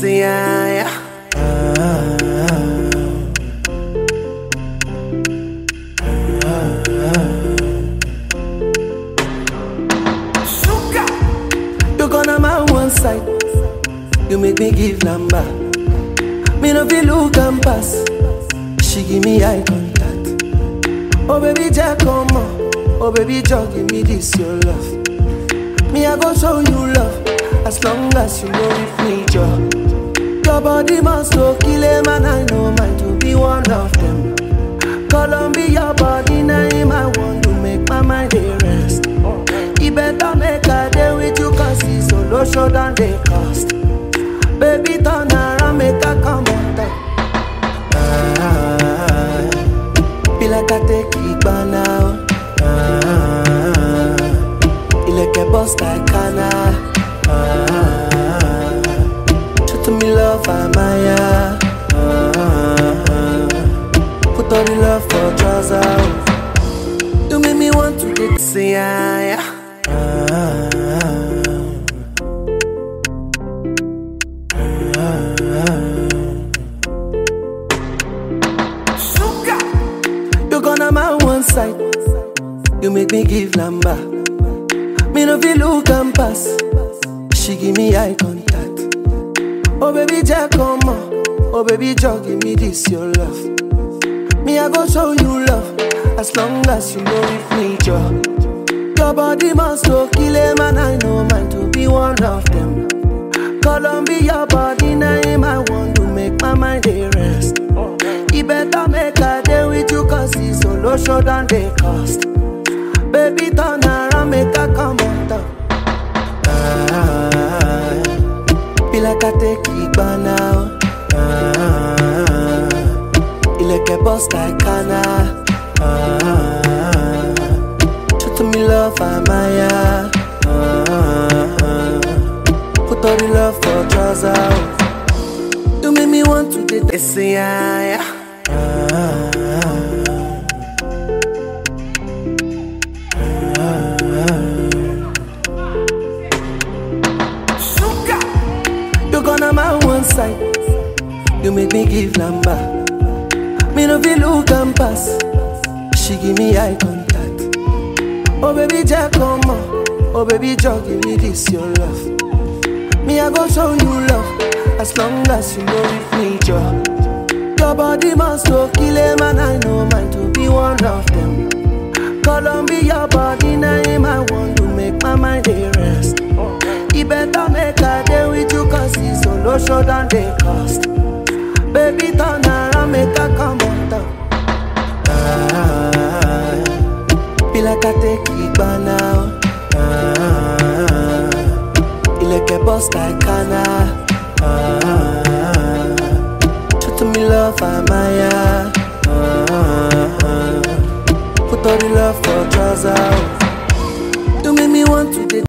say yeah, yeah. Sugar. You gonna my one side. You make me give number. Me no feel look and pass. She give me eye contact. Oh baby, Jack, come on. Oh baby, Jack, give me this your love. Me I go show you love as long as you know with me, Joe. Your body must go kill a man. I know mine to be one of them. Columbia body name I want to make my mind dey rest. E better make a day with you cause it's solo show than they cost. Baby turn around make a come on top. Ah, be like I take it by now. Ah, ilẹ̀kẹ̀ bust like Kana. Ah, show to me love Amaya. Ah, put all the love for trousers. You make me want to get say yeah, yeah. Ah, Sugar. You gonna my one side. You make me give number. Me no feel look and pass. She give me eye contact. Oh baby, Jack, come on. Oh baby, Jack, give me this your love. Me I go show you love as long as you know with me, Joe. Your body must go kill a man. I know mine to be one of them. Columbia body name I want to make my mind dey rest. E better make a day with you cause it's solo show than they cost. Baby turn around make a come on top. Ah, be like I take it by now. Ah, ilẹ̀kẹ̀ bust like Kana. Ah, show to me love Amaya. Ah, put all the love for trousers. You make me want to get they say yeah, yeah. Ah, Sugar. You gonna my one side. You make me give number. Me no feel look and pass. She give me eye contact. Oh baby, Jack, come on. Oh baby, Jack, give me this your love. Me I go show you love as long as you know with me, Joe. Your body must go kill a man. I know mine to be one of them. Columbia body name I want to make my mind dey rest. E better make a day with you cause it's solo show than they cost. Baby turn around make a come on top. Ah, be like I take it by now. Ah, ilẹ̀kẹ̀ bust like Kana. Ah, show to me love Amaya.